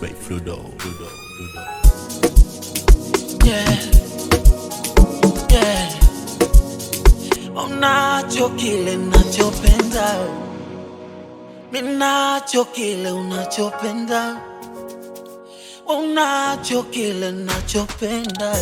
by Fludo. Fludo. Fludo. yeah, yeah. Unacho kile nachopenda, minacho kile unachopenda, unacho kile nachopenda,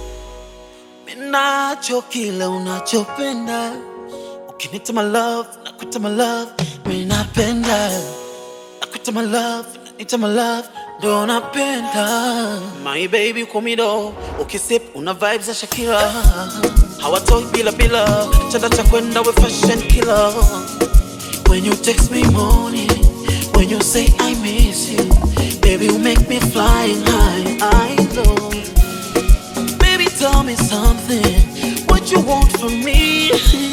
minacho kile unachopenda. Ukinita my love, nakuita my love, minapenda nakuita my love, naita my love, ndo napenda my baby kumido, ukisip una vibes za Shakira, hawatoi bila bila, chanda cha kwenda we fashion killer. When you text me morning, when you say I miss you, baby you make me flying high, I love. Baby tell me something, what you want from me?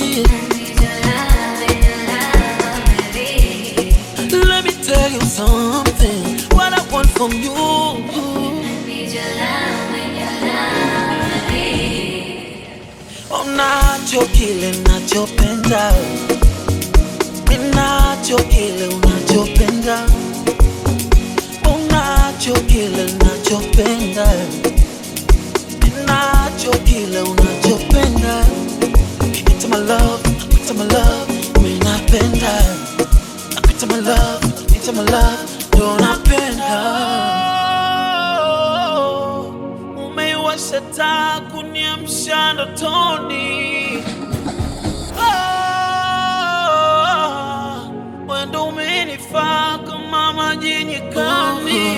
Let me tell you something, what I want from you. Unacho kile nachopenda, minacho kile unachopenda, unacho kile nachopenda, minacho kile unachopenda. It's my love, it's my love, minapenda Nakuita my love, nakuita my love, ndo napenda. Umeiwasha taa kuniamsha ndotoni. Ah, wewe ndo umenifaa kama maji nyikani.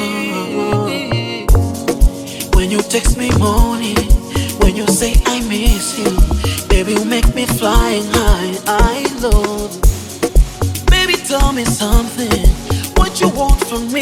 When you text me morning, when you say I miss you, baby you make me flying high. I love. Baby, tell me something. What you want from me?